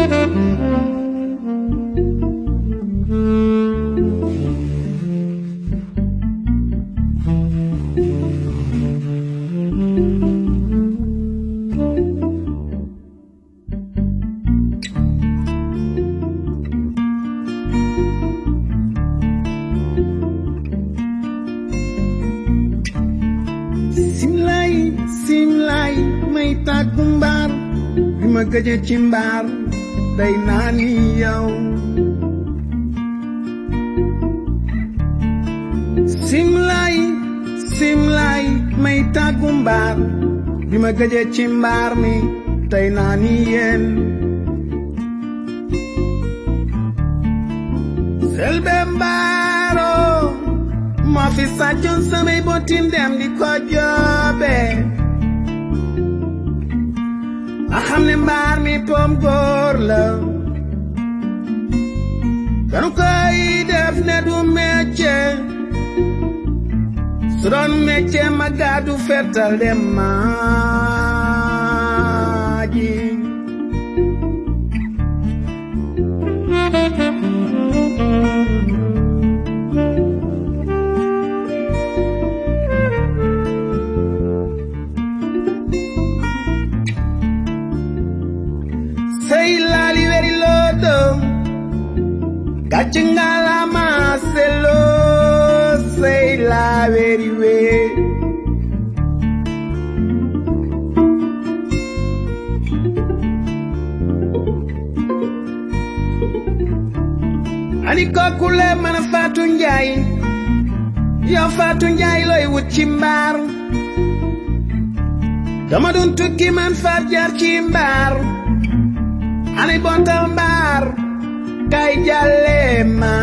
simlay simlay may tàggu mbaar bi ma gëje ci mbaar day naa ni yow simlay simlay may tàggu mbaar bi ma gëje ci mbaar mi tey naa ni yéen selbe mbaaro moo fi sàccoon samay botim dem di ko joobe a xam ne mbaar mi pom góor la kanu koy def ne du mecce su doon mecce ma gàddu fetal dem maaji sey laali weri lodo gàcce ngalama selo sey la weri we ani kokule mana fatu njaay yow fatu njaay looy wut ci mbaar dama doon tukki man far jaar ci mbaar ani bontal mbaar kay jàlle ma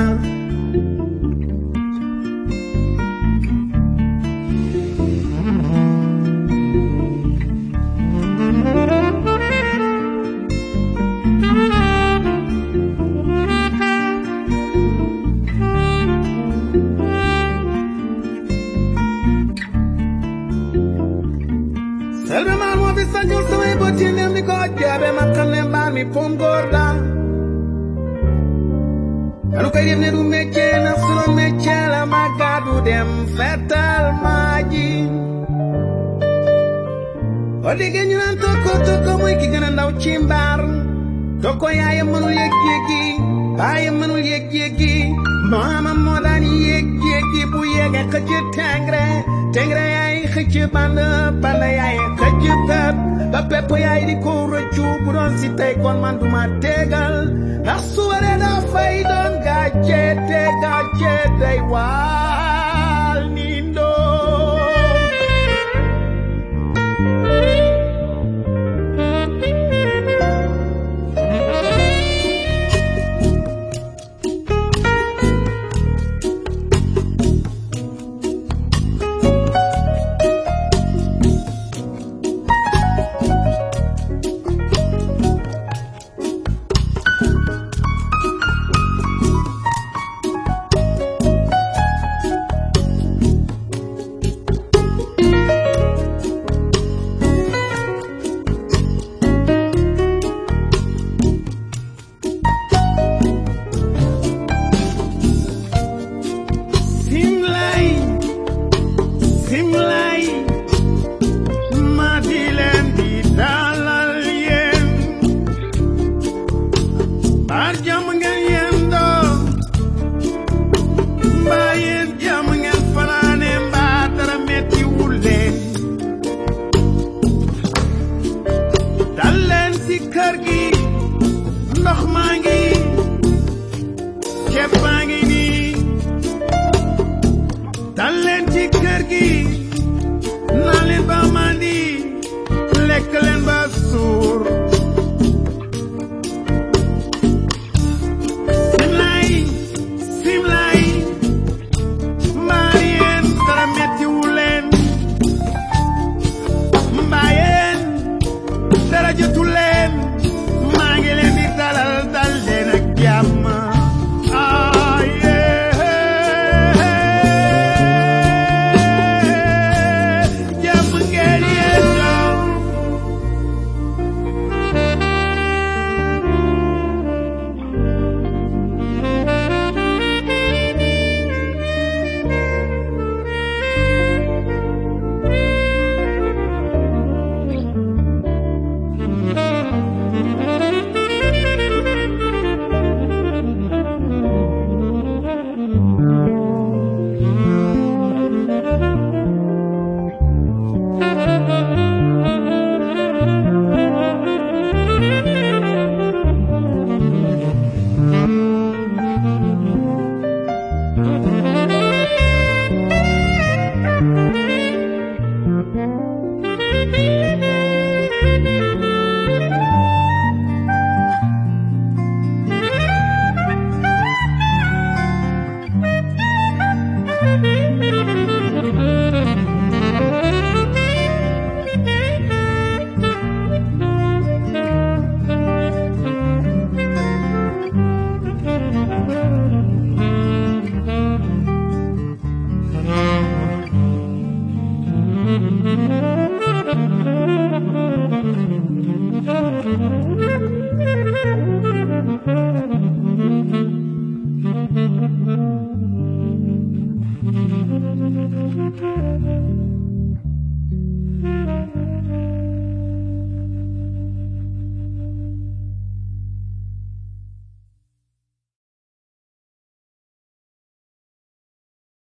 selbe maar moo fi sañul samay bët yi nem di ko jaabe ma xam ne mbaar mi pom góor la kanu koy def ne du métier na su doon métier la ma gàddu dem fetal maa ji boo déggee ñu naan tokko tokko mooy ki gën a ndaw ci mbaar tokko yaayam mënul yëg yëggi baayam mënul yëg yëggi maamam moo daan yëg yëggi bu yéegee xëcc tengre tengre yaay xëcc band band yaay xëcc pep ba pepp yaay di ko rëccu bu doon si tey kon man du ma tegal ndax su waree daa fay doon gàcce te gàcce day waal ni ndoo Simlay Simlay ma di leen di dalal yéen baar jàmm ngeen yendoo mbaa yéen jàmm ngeen fanaane mbaa dara metti wul leen dal leen si kër gi ndox maa ngi